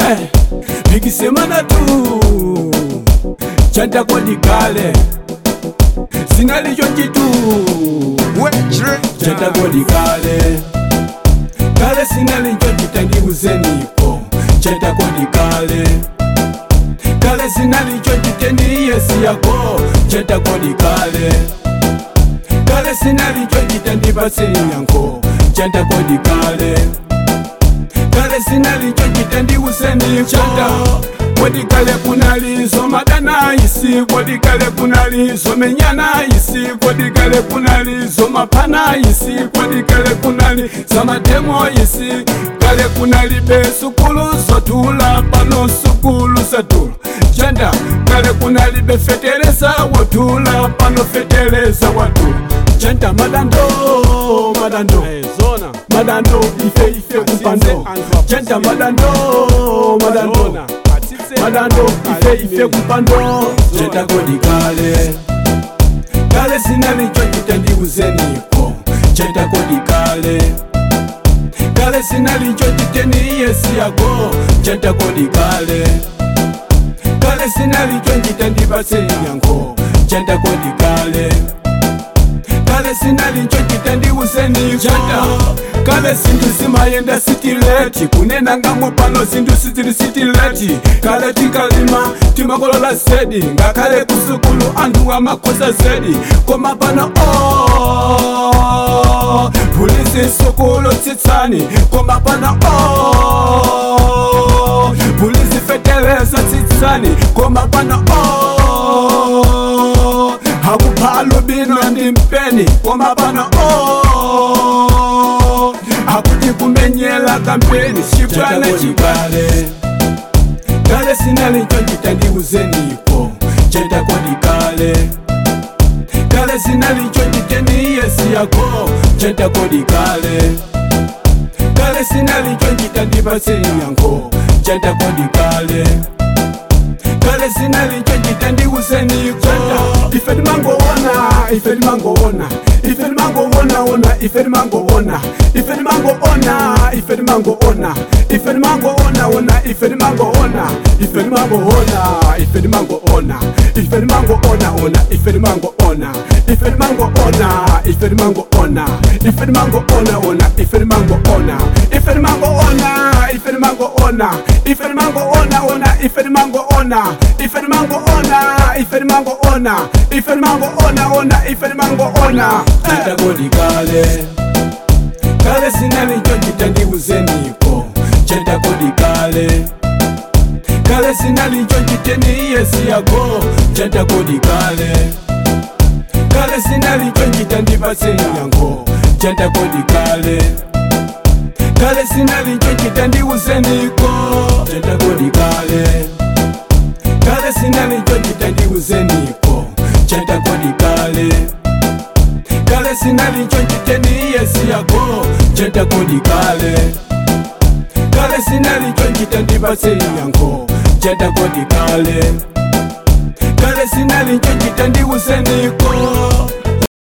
eh, nikisemana tu chantakodikale sinalicho chitu chantakodikale kale sinalicho chitandiuzeniko chantakodikale kale sinalicho chitendiyesi yako chantakodikale kale sinalicho chitandipasenyanko chantakodikale kale sinalicho chitandiuseniko kodikale kunalizo madanayisi kodikale kunalizo menyanayisi kodikale kunalizo mapanayisi kodikale kunali zamademoyisi kale kunalibe sukulu zotula pano sukulu zatula janda kale kunalibe fetereza wotula pano fetereza watula janda madando madando zona madando ife ife kupando janda madando madando madando ife ife kupando chetakodikale kale sinalicho chitendiuzeniko chetakodikale kale sinalicho chiteniyesi yako chetakodikale kale sinalicho chitendipasenyanko chetakodikale kale sinalicho chitendiuzeniko kale sindu simayenda sitileti kunenangamo pano sindu sizili sitileti kale tikalima timakolola zedi ngakale kusukulu anthu amakoza zedi koma pano oh, pulizi sukulu tsitsani koma pano oh, pulizi feteleza tsitsani koma pano oh, hakuphalo bino ndi mpeni koma pano oh, akuti kumenyela kampeni chipwana chikale kale sinalicho chitandiuzeniko chetakodikale kale sinalicho chiteniyesi yako chetakodikale kale sinalicho chitandipasenyanko chetakodikale kale sinalicho chitandiuzeniko ife timangoona ife timangoona ife timangoona ona ife timangoona ife timangoona ife timangoona ife timangoona ona ife timangoona ife timangoona ife timangoona ife timangoona ona ife timangoona ife timangoona ife timangoona ife timangoona ona ife timangoona ife timangoona ife timangoona ife timangoona ona ife timangoona ife timangoona ife timangoona ife timangoona ona ife timangoona chetakodikale kale sinalicho chitandiuzeniko chetakodikale kale sinalicho chiteniyesi yako chetakodikale kale sinalicho chitandipasenyango chetakodikale kale sinalicho chitandiuzeniko chetakodikale kale sinalicho chitandiuzeniko chetakodikale kale sinalicho chiteniyesi yako chetakodikale kale sinalicho chitandipasenyango chetakodikale kale sinalicho chitandiuzeniko